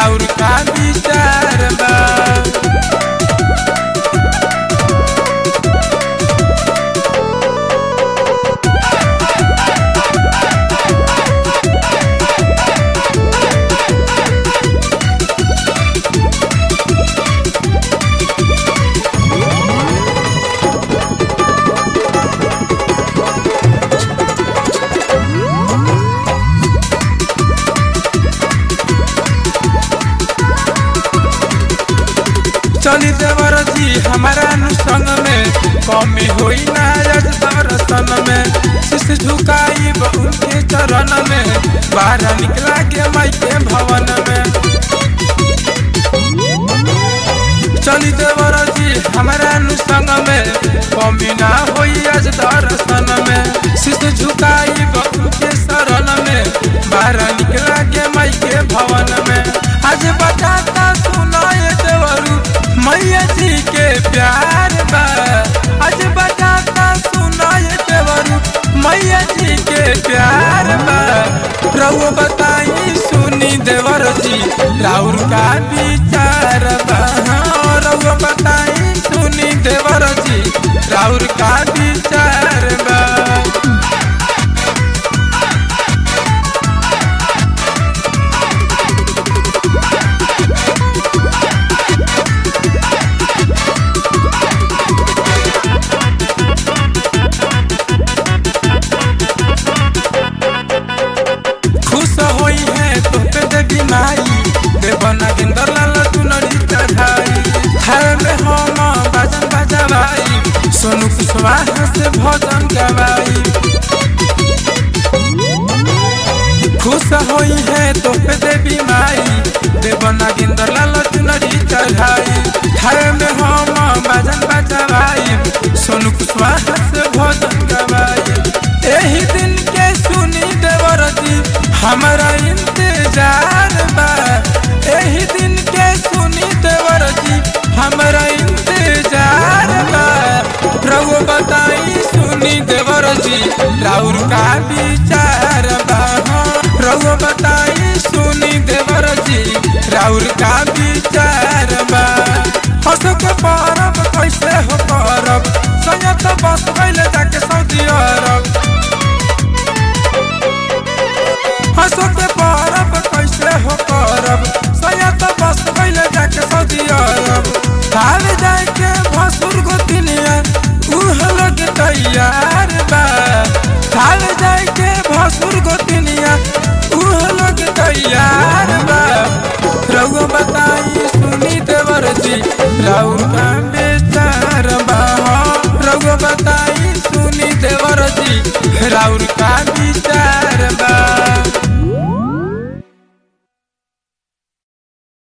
राउर का विचार बा चली देवर जी हमारा नु संग में कमी होई ना आज दर्शन में शीश झुकाई उनके चरण में बाहर निकला के माई के भवन में चली देवर जी हमारा नु संग में कमी ना होई आज दर्शन में शीश झुकाई उनके शरण में बाहर निकला के माई के भवन में आज बताता सुनाए देवरू मैया जी के प्यार बा आज बताता सुनाए देवरू मैया जी के प्यार बा रहुआ बताई सुनी देवर जी राउर का विचार बा हाँ, रहुआ बताई सुनी देवर जी राउर का विचार बा खुश होई है तो पे देवी माई देवना गिंदर लाल चुनरी चढ़ाई थाल में हम बाजन बजवाई सोनू कुशवाहा से भजन गवाई खुश होई है तो पे देवी माई देवना गिंदर लाल चुनरी चढ़ाई थाल में हम बाजन बजवाई सोनू कुशवाहा से भजन गवाई एही दिन के सुनी देवर जी हमारा इंतजार बा एही दिन के सुनी देवर जी हमारा इंतजार बा प्रभु बताई सुनी देवर जी राउर का विचार बा हाँ, प्रभु बताई सुनी देवर जी राउर का विचार बा हंस के परब कैसे हो परब संयत बस गइले जाके सऊदी अरब हंसो के परब कैसे हो करब सैयद बस गइले जाके सऊदी अरब थाल जाए के भसुर गोतिनिया उह लोग तैयार बा थाल जाए के भसुर गोतिनिया उह लोग तैयार बा रघु बताई सुनी देवर जी राउर का बेचार बा हाँ, रघु बताई सुनी देवर जी राउर का विचार बा